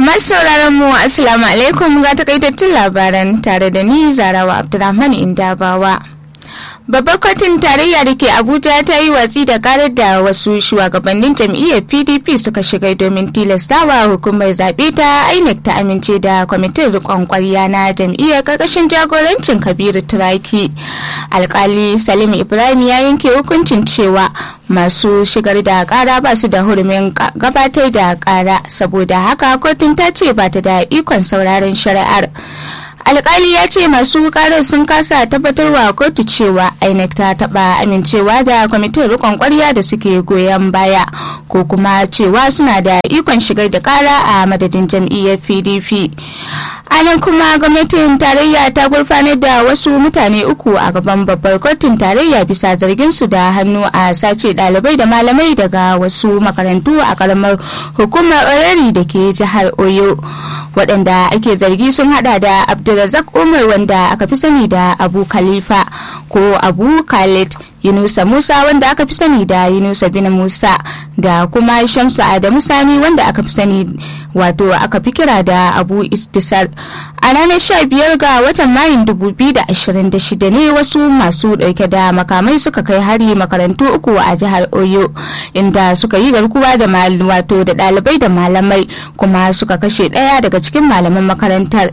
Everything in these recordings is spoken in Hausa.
Masu sauraron mu Assalamu alaikum ga takaitattun labaran tare da ni Zarawa Abdulrahman Indabawa. Babbar kotun tarayya da ke Abuja ta yi watsi da karar da wasu shugabannin jam'iyyar PDP suka shiga domin tilastawa hukumar zaɓe ta INEC ta amince da kwamitin riƙon ƙwarya na jam'iyyar ƙarƙashin jagorancin Kabiru Turaki. Alƙali Salim Ibrahim ya yanke hukuncin cewa masu shigar da ƙara ba su da hurumin gabatar da ƙara saboda haka kotun ta ce ba ta da ikon sauraron shari'ar. alkali ya ce masu karar sun kasa tabbatarwa kotu cewa inec ta taba amincewa da kwamitin rikon kwarya da suke goyon baya ko kuma cewa suna da ikon shigar da kara a madadin jam'iyyar pdp a nan kuma gwamnatin tarayya ta gurfanar da wasu mutane uku a gaban babbar kotun tarayya bisa zargin su da hannu a sace dalibai da malamai daga wasu makarantu a karamar hukumar orari da ke jihar oyo waɗanda ake zargi sun hada da abdulrazak umar wanda aka fi sani da abu khalifa ko abu khalid yunusa musa wanda aka fi sani da yunusa bin musa da kuma shamsu adamu sani wanda aka fi sani wato aka fi kira da abu istisar a ranar 15 ga watan mayun 2026 ne wasu masu dauke da makamai suka kai hari makarantu uku a jihar oyo inda suka yi garkuwa da wato da dalibai da malamai kuma suka kashe daya daga cikin malaman makarantar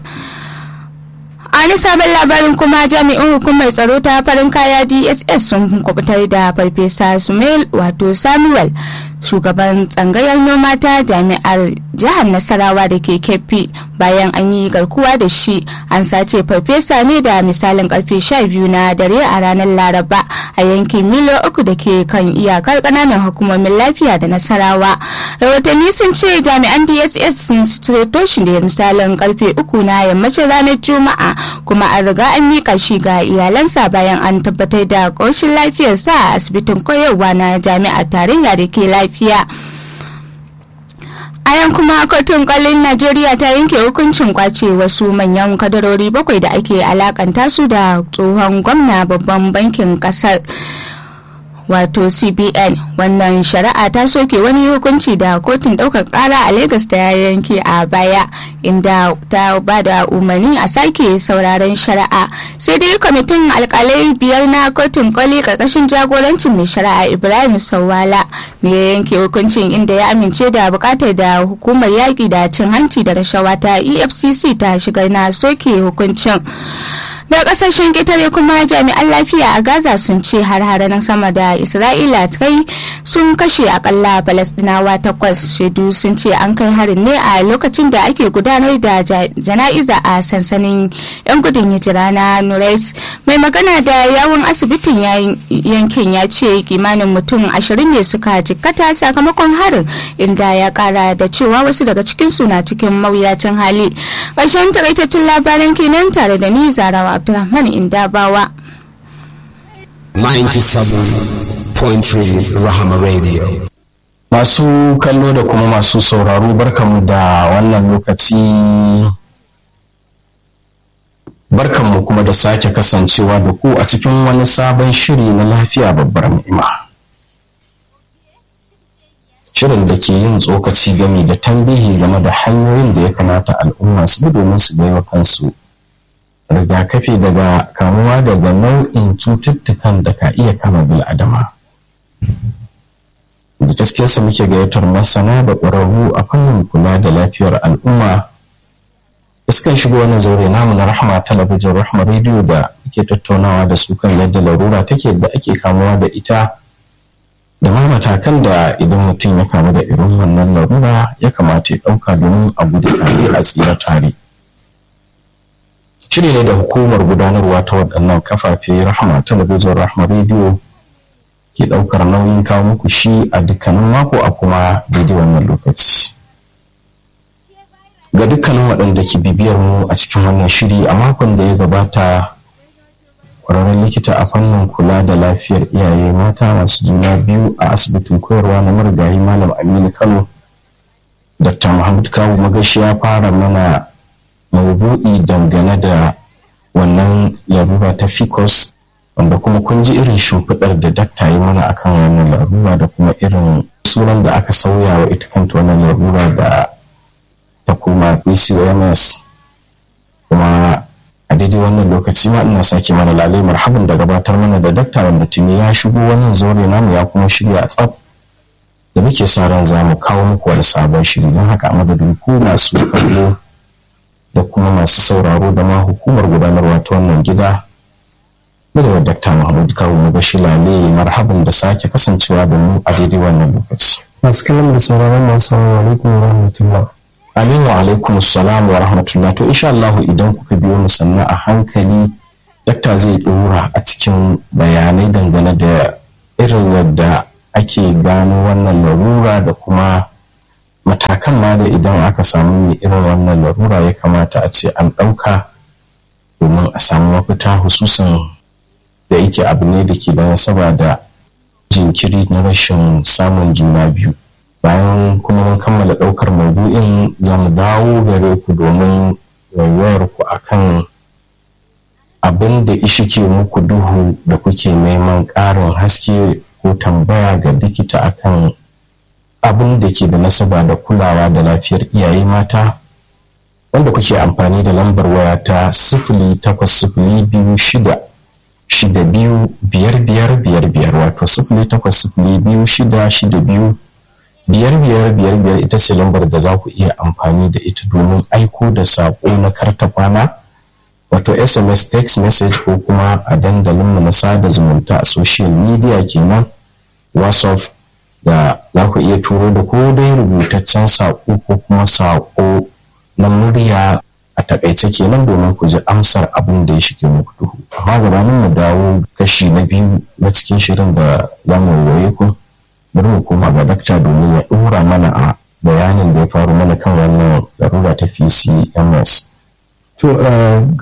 a wani sabon labarin kuma jami'in hukumar tsaro ta farin kaya dss sun kubutar da farfesa sumail wato samuel shugaban tsangayar noma ta jami'ar jihar nasarawa da ke kefi bayan an yi garkuwa da shi an sace farfesa ne da misalin karfe 12 na dare a ranar laraba a yankin milo uku da ke kan iyakar kananan hukumomin lafiya da nasarawa rahotanni sun ce jami'an dss sun ceto shi da misalin karfe uku na yammacin ranar juma'a kuma an riga an mika shi ga iyalansa bayan an tabbatar da ƙoshin lafiyarsa a asibitin koyarwa na jami'ar tarayya da ke lafiya a yan kuma kotun kwallon najeriya ta yanke hukuncin kwace wasu manyan kadarori bakwai da ake alakanta su da tsohon gwamna babban bankin kasar wato cbn wannan shari'a ta soke wani hukunci da kotun ɗaukar ƙara a lagos ta yanke a baya inda ta ba da umarni a sake sauraren shari'a sai dai kwamitin alkalai biyar na kotun koli karkashin jagorancin mai shari'a ibrahim sawala ne ya yanke hukuncin inda ya amince da bukatar da hukumar yaƙi da cin hanci da rashawa ta efcc ta shigar na soke hukuncin da kasashen ƙetare kuma jami'an lafiya a gaza sun ce har na sama da isra'ila kai sun kashe akalla falastinawa takwas shaidu sun ce an kai harin ne a lokacin da ake gudanar da jana'iza a sansanin yan gudun hijira na nurais mai magana da yawun asibitin yankin ya ce kimanin mutum ashirin ne suka jikkata sakamakon harin inda ya kara da cewa wasu daga cikinsu na cikin mawuyacin hali ƙarshen takaitattun labaran kenan tare da ni zarawa Abdulrahman Indabawa. 97.3 Rahama Radio. Masu kallo da kuma masu sauraro barkanmu da wannan lokaci barkanmu kuma da sake kasancewa da ku a cikin wani sabon shiri na lafiya babbar ni'ima. Shirin da ke yin tsokaci game da tambihi game da hanyoyin da ya kamata al'umma su bi domin su baiwa kansu rigakafi daga kamuwa daga nau'in cututtukan da ka iya kama bil'adama. Da gaskiyarsa muke gayyatar masana da ƙwararru a fannin kula da lafiyar al'umma iskan shigo wani zaure namu na rahama talabijin rahama rediyo da ake tattaunawa da su kan yadda larura take da ake kamuwa da ita da ma matakan da idan mutum ya kamu da irin wannan larura ya kamata ya ɗauka domin a gudu tare a tsira tare. shiri ne da hukumar gudanarwa ta waɗannan kafafe rahama talabijin rahama rediyo ke ɗaukar nauyin kawo muku shi a dukkanin mako a kuma daidai wannan lokaci ga dukkanin waɗanda ke bibiyar mu a cikin wannan shiri a makon da ya gabata ƙwararren likita a fannin kula da lafiyar iyaye mata masu juna biyu a asibitin koyarwa na marigayi malam aminu kano dr muhammad kawu magashi ya fara mana maudu'i dangane da wannan larura ta ficus wanda kuma kun ji irin shimfiɗar da dakta yi mana akan wannan larura da kuma irin sunan da aka sauya wa ita kanta wannan larura da ta koma ma pcos kuma a daidai wannan lokaci ma ina sake mana lalai marhaban da gabatar mana da dakta wanda tuni ya shigo wannan zaure namu ya kuma shirya a tsaf da muke sa ran za mu kawo muku wani sabon shiri don haka a madadin ku masu kallo da kuma masu sauraro da ma hukumar gudanarwa ta wannan gida da da dakta mahmud kawo mu bashi lale marhaban da sake kasancewa da mu a daidai wannan lokaci masu kallon da sauraron masu alaikum wa rahmatullah Amin wa alaikum salam wa rahmatullah to insha Allah idan kuka biyo mu sannan a hankali dakta zai dora a cikin bayanai dangane da irin yadda ake gano wannan larura da kuma matakan ma da idan aka samu mai irin wannan larura ya kamata a ce an ɗauka domin a samu mafita hususan da yake abu ne da ke da nasaba da jinkiri na rashin samun juna biyu bayan kuma mun kammala ɗaukar maudu'in za mu dawo gare ku domin waiwayar ku akan abin da ishike muku duhu da kuke neman ƙarin haske ko tambaya ga likita akan abin da ke da nasaba da kulawa da lafiyar iyaye mata wanda kuke amfani da lambar waya ta sifili takwas sifili biyu shida shida biyu biyar biyar biyar biyar wato sifili takwas sifili biyu shida shida biyu biyar biyar biyar biyar ita ce lambar da za ku iya amfani da ita domin aiko da saƙo na karta kwana wato sms text message ko kuma a dandalinmu na sada zumunta a social media kenan whatsapp da za ku iya turo da ko dai rubutaccen saƙo ko kuma saƙo na murya a takaice kenan domin ku ji amsar abin da ya shige muku duhu amma gabanin mu dawo kashi na biyu na cikin shirin da za mu waye ku bari mu koma ga dakta domin ya ɗora mana a bayanin da ya faru mana kan wannan larura ta PCMS. To